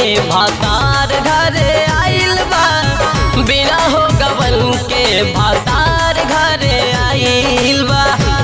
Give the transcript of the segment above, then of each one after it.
भातार घरे आइल बा बिना हो गवन के भातार घरे आइल बा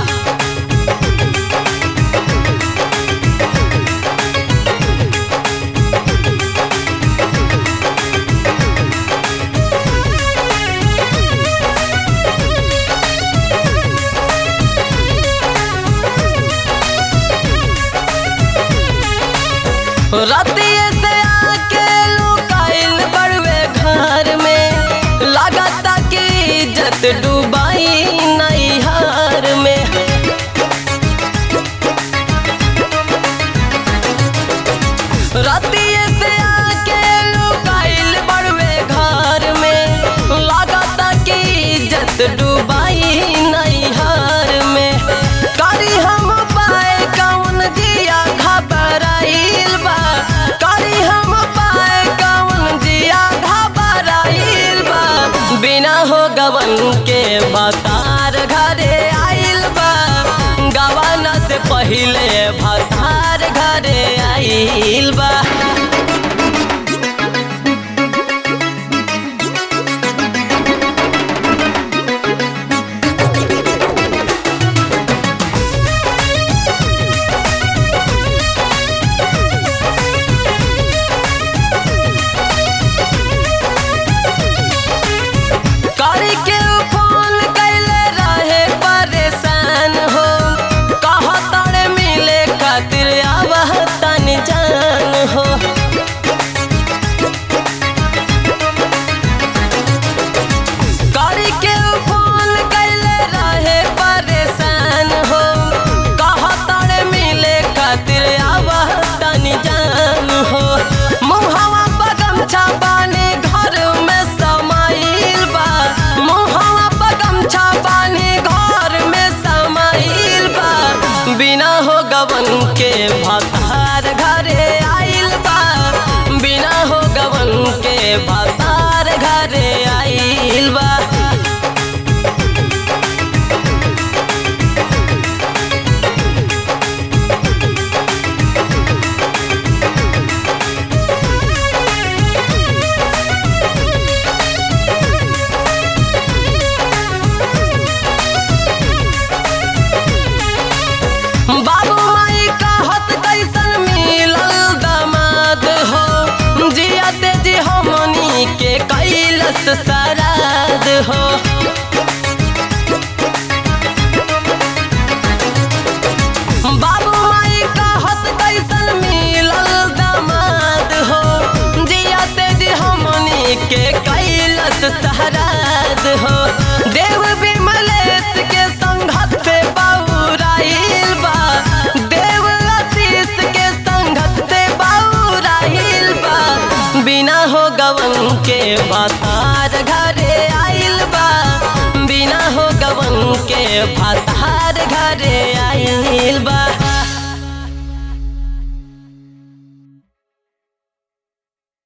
रतिये से आके लुकाइल बड़वे घर में लागता कि इज्जत डूबाई नैहर में रतिये से आके लुकाइल बड़वे घर में लागता कि इज्जत डूबाई नैहर में करी हम पाए कौन जिया घबराइल बा करी हम पाए कौन जिया घबराइल बा बिना हो गवन के भतार घरे आइल बा गवाना से पहिले भतार घरे आइल बा करी के फोन कैले रहे परेशान हो कह तड़े मिले खातिर आवाह तन जान हो करी के फोन कैले रहे परेशान हो कह तड़े मिले खातिर आवाह तन जान हो मुहवा बगम छापाने घर में समाइल बा मुहवा बगम छापाने घर में समाइल बा बिना हो गवन के भतार घरे आइल बा बिना हो गवन के भतार घरे आइल बा बाबू माई कहत कैसन मिलल दामाद हो जियते जी हमनी के कैलस सराद हो बाबू माई कहत कैसन मिलल दामाद हो जियते जी हमनी के कैलस सराद हो देव विमलेश के संघत से बौराइल बा देव आशीष के संघत से बौराइल बा बिना हो गवन के भातार घरे आइल बा बिना हो गवन के भातार घरे आइल बा